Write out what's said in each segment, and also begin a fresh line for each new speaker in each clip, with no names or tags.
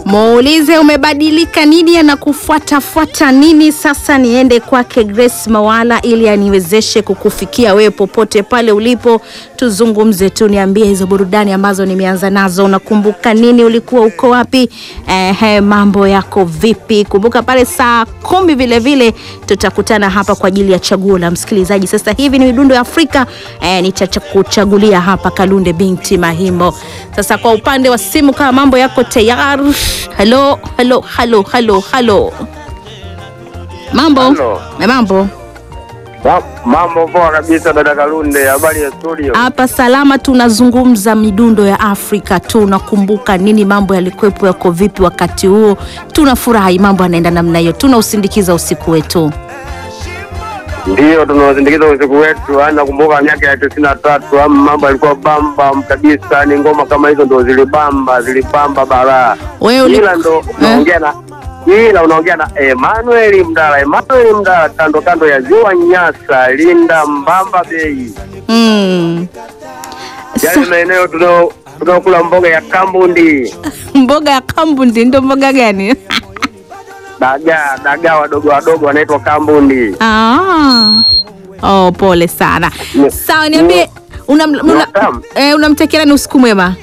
Muulize umebadilika nini, anakufuatafuata nini? Sasa niende kwake Grace Mawala ili aniwezeshe kukufikia wewe popote pale ulipo, tuzungumze tu, niambie hizo burudani ambazo nimeanza nazo, unakumbuka nini? Ulikuwa uko wapi? Ehe, mambo yako vipi? Kumbuka pale saa kumi vile vile tutakutana hapa kwa ajili ya chaguo la msikilizaji. Sasa hivi ni midundo ya Afrika eh, nitakuchagulia hapa Kalunde binti Mahimbo. Sasa kwa upande wa simu, kama mambo yako tayari. Halo, halo, halo, halo, halo, mambo
Halo.
Eh, mambo
Ma- Mambo poa kabisa dada Kalunde, habari ya studio?
hapa salama, tunazungumza midundo ya Afrika. Tunakumbuka nini, mambo yalikuwepo, yako vipi wakati huo? Tunafurahi mambo yanaenda namna hiyo, tunausindikiza usiku wetu.
Ndio tunawasindikiza usiku wetu. Yaani nakumbuka miaka ya tisini na tatu ama mambo yalikuwa bamba kabisa, ni ngoma kama hizo ndo zilibamba, zilibamba balaa.
Wewe uli-
Ila ndo unaongea na ila unaongea na Emmanuel Mdala, Emmanuel Mdala, kando kando ya ziwa Nyasa, Linda Mbamba Bay,
mm.
yaani maeneo tunao tunaokula mboga ya kambundi,
mboga ya kambundi ndo mboga gani?
dagaa dagaa wadogo wadogo wanaitwa kambundi.
Ah. Oh, pole sana.
Ni-
Sawa, niambie una, una,
Naam.
eh, unamtakia nani usiku mwema?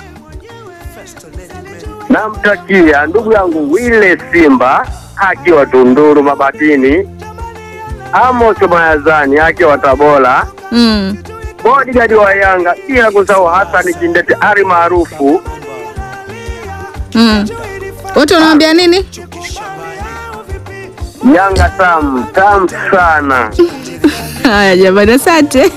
Namtakia ndugu yangu Wile Simba akiwa Tunduru Mabatini, Amos Mayazani akiwa Tabora,
Mm.
bodigadi wa Yanga, bila kusahau Hasani Kindete ari maarufu
Mm. Wote unawambia nini?
Yanga tam tam sana.
Haya jamani, asante.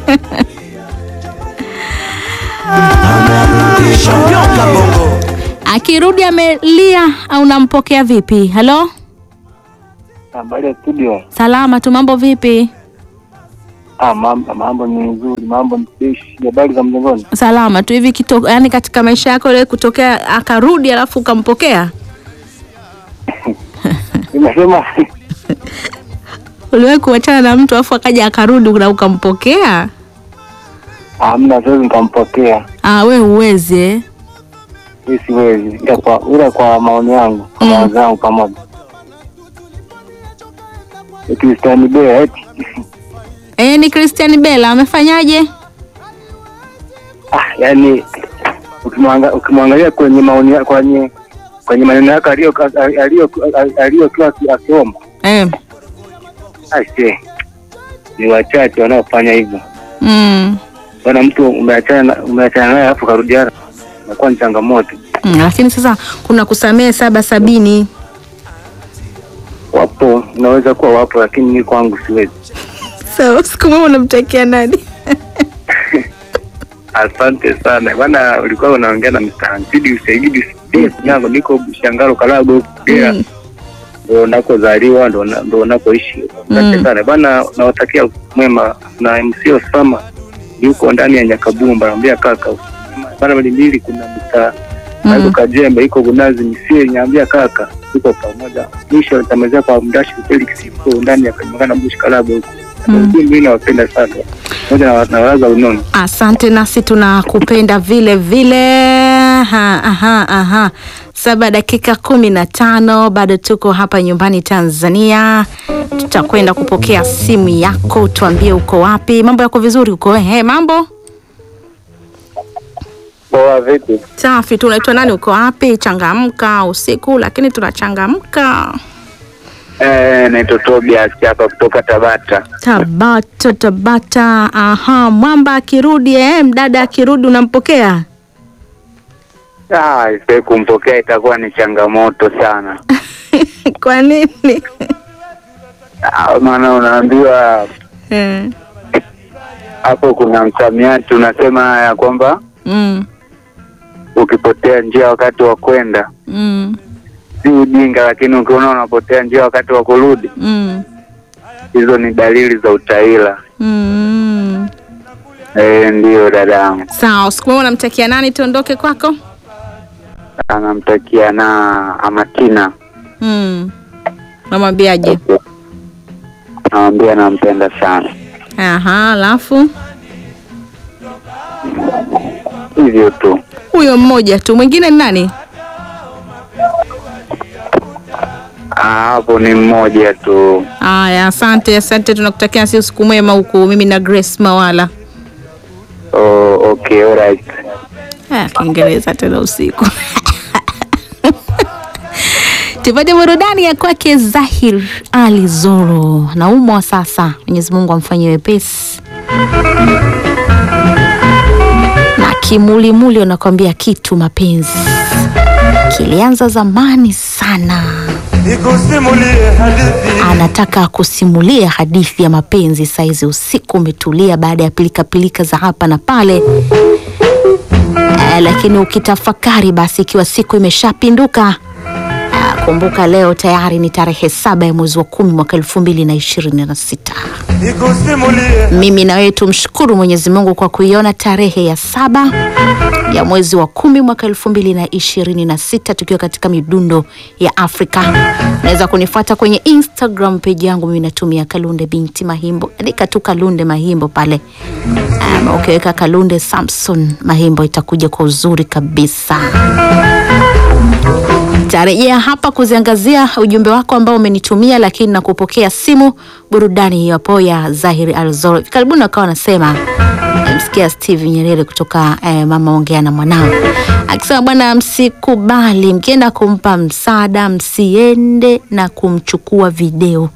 Akirudi amelia au unampokea vipi? Halo,
Habari ya studio.
salama tu, mambo vipi?
Ah, mambo, mambo ni nzuri, mambo ni fresh. Habari za mjengoni?
Salama tu hivi kito, yani katika maisha yako ile kutokea akarudi alafu ukampokea,
Nimesema
uliwahi kuachana na mtu alafu akaja akarudi na ukampokea?
hamna, siwezi nikampokea,
Ah, we uwezi eh?
hii siwezi, ila kwa ila kwa maoni yangu, kwa
Mm.
mawazo yangu pamoja. Kristiani Bea eti
Eh, ni Christian Bella amefanyaje?
ah, yani ukimwanga- ukimwangalia kwenye maoni ya- kwenye kwenye maneno yake aliyo aliyo aliyokuwa aki- akiomba,
Eh.
aise, ni wachache wanaofanya hivyo.
Mm.
Bwana, mtu umeachana na- umeachana naye alafu karudiana, inakuwa ni changamoto.
Mm, lakini sasa kuna kusamehe saba sabini.
Wapo, unaweza kuwa wapo, lakini mimi kwangu siwezi.
So, siku moja unamtakia nani?
Asante sana bwana, ulikuwa unaongea na Mr. Hansidi Usaidi yangu, niko Shangalo Kalago Kagera,
Mm.
ndo nakozaliwa ndo na- ndo nakoishi. Asante
Mm.
sana bwana, nawatakia mwema na MC Osama yuko ndani ya Nyakabumba, naambia kaka bana mbili kuna Mr. Michael
Mm.
Kajembe iko Gunazi Misie, naambia kaka tuko pamoja. Mwisho nitamalizia kwa Mdashi Felix yuko ndani ya Kanyagana Bush Kalago huko.
Mm.
Mimi nawapenda sana pamoja na na walaza unono.
Asante, nasi tunakupenda vile vile. Aha, aha, aha. Saba dakika kumi na tano bado tuko hapa nyumbani Tanzania. Tutakwenda kupokea simu yako, tuambie uko wapi. Mambo yako vizuri uko? Ehe, mambo
Poa vipi?
safi. Tunaitwa nani? Uko wapi? Changamka usiku, lakini tunachangamka.
Eh, naitwa Tobias hapa kutoka Tabata.
Tabata, Tabata. Aha, mwamba akirudi, eh, mdada akirudi unampokea?
Ah, ise kumpokea itakuwa ni changamoto sana.
Kwa nini?
Ah, maana unaambiwa
Eh,
hapo kuna msamiati unasema ya kwamba
mm,
ukipotea njia wakati wa kwenda
mm,
si ujinga, lakini ukiona unapotea njia wakati wa kurudi,
mm,
hizo ni dalili za utaila.
mm.
Eh, ndiyo dadangu,
Sawa, siku moja unamtakia nani tuondoke kwako?
anamtakia na Amatina,
Mm. Unamwambiaje?
namwambia nampenda sana.
Aha, alafu
hivyo tu.
huyo mmoja tu, mwingine ni nani?
Ah, hapo ni mmoja tu.
Haya, asante asante, tunakutakia si usiku mwema huku. Mimi na Grace Mawala.
Oh, okay, alright.
Ah, Kiingereza tena usiku. Tupate burudani ya kwake Zahir Ali Zoro. Naumwa sasa, Mwenyezi Mungu amfanyie wepesi. Na kimulimuli unakwambia kitu mapenzi kilianza zamani sana.
Nikusimulie hadithi
Anataka kusimulia hadithi ya mapenzi saizi, usiku umetulia baada ya pilikapilika za hapa na pale. Eh, lakini ukitafakari basi, ikiwa siku imeshapinduka eh, kumbuka leo tayari ni tarehe saba ya mwezi wa kumi mwaka elfu mbili na ishirini na sita.
nikusimulie
Mimi na wewe tumshukuru Mwenyezi Mungu kwa kuiona tarehe ya saba ya mwezi wa kumi mwaka elfu mbili na ishirini na sita tukiwa katika midundo ya Afrika. Unaweza kunifuata kwenye Instagram page yangu, mimi natumia Kalunde binti Mahimbo, andika tu Kalunde Mahimbo pale. Um, ukiweka Kalunde Samson Mahimbo itakuja kwa uzuri kabisa. Tarejea hapa kuziangazia ujumbe wako ambao umenitumia, lakini na kupokea simu burudani hiyo hapo ya Zahiri Alzoro. Karibuni wakawa wanasema msikia Steve Nyerere kutoka eh, mama ongea na mwanao akisema, bwana, msikubali mkienda kumpa msaada, msiende na kumchukua video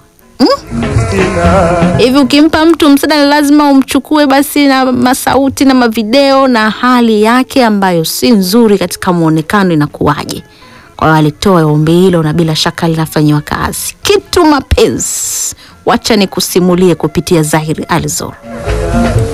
hivi ukimpa mtu msaada ni lazima umchukue basi na masauti na mavideo na hali yake ambayo si nzuri katika muonekano inakuwaje? Kwa hiyo alitoa ombi hilo na bila shaka linafanyiwa kazi. Kitu mapenzi, wacha nikusimulie kupitia Zahiri Alzor.